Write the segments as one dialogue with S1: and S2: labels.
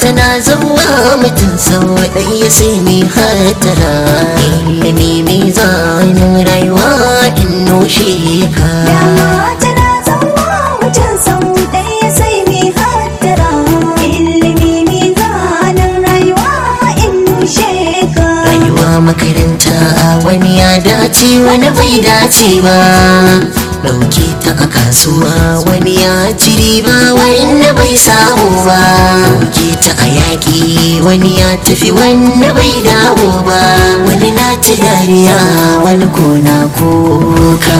S1: tana zama mutum sau ɗaya sai mai hatara ilimi mai zanen rayuwa in noshe ka
S2: Dama tana zama mutum sau ɗaya sai mai hattara ilimi mai zanen rayuwa in nushe ka.
S1: rayuwa makaranta wani ya dace wani bai dace ba ɗauke ta a kasuwa wani ya ci riba wani bai samu ba ɗauke ta a yaƙi wani ya tafi wani bai dawo ba wani na ta dariya wani ko na kuka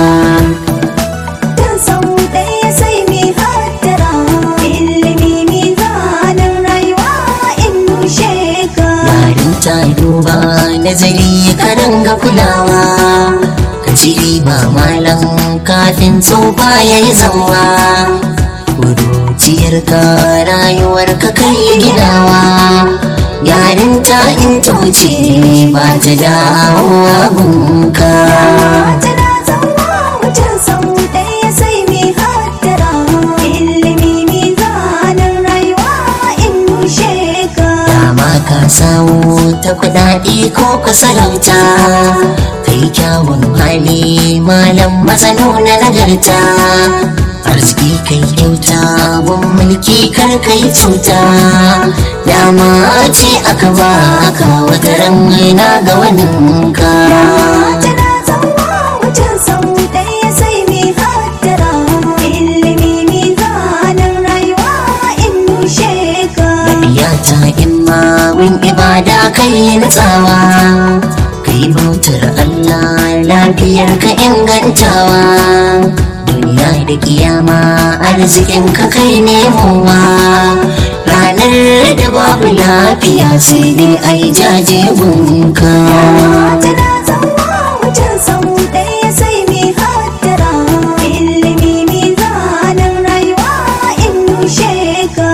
S2: Dan sau ɗaya sai mai hattara ilimi mai zanen rayuwa in nushe ka.
S1: yarin ta duba nazari karan ga kulawa ka ci riba malam kafin tsofa ya yi zama kuruciyar ka rayuwar ka kai ginawa yarin ta in ta wuce ba ta dawowa gunka
S2: Tana zama mutum sau ɗaya sai mai hattara ilimi mai zanen rayuwa in nushe ka.
S1: dama ka samu ta kudade ko ka sarauta kai kyawun hali malam masano na nagarta arziki kai kyauta gun mulki kar kai cuta dama ce aka ba ka wata ran na ga waninka
S2: Tana zama mutum sau ɗaya sai mai hattara ilimi mai zanen rayuwa in nushe ka.
S1: ya ta imma win ibada kai natsawa kai bautar Allah lafiyar ka ingantawa duniya da kiyama arzikin ka kai nemowa ranar da babu lafiya sai dai ai jaje gunka
S2: Tana zama mutum sau ɗaya sai mai hattara ilimi mai zanen rayuwa in nushe ka.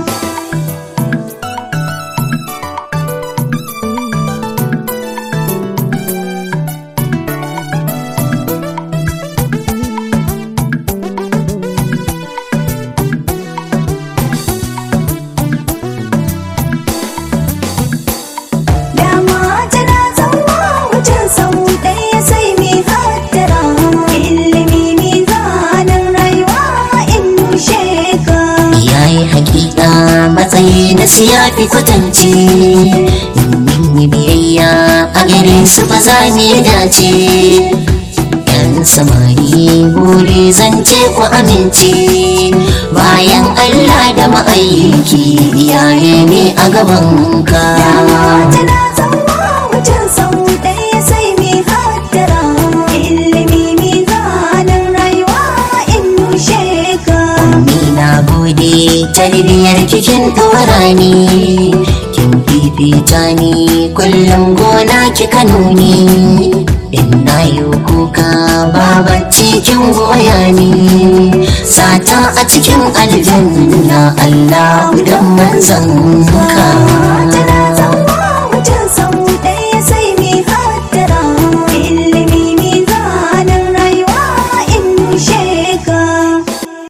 S2: Dama tana zama mutum sau ɗaya sai mai hattara ilimi mai zanen rayuwa in nushe ka.
S1: yayi hakika matsayi na siyafi kwatance in yi biyayya a gare su ba za ni dace yan samari buri zance ku amince bayan allah da ma'aiki iyaye ne a gaban ka
S2: Tana zama mutum sau ɗaya sai mai hattara ilimi mai zanen rayuwa in nushe ka.
S1: ni na gode tarbiyar kikin ɗora ni kin fifita ni kullum gona kika nuni in na yi kuka babacci kin goya ni sata a cikin aljanna Allah dan manzan ka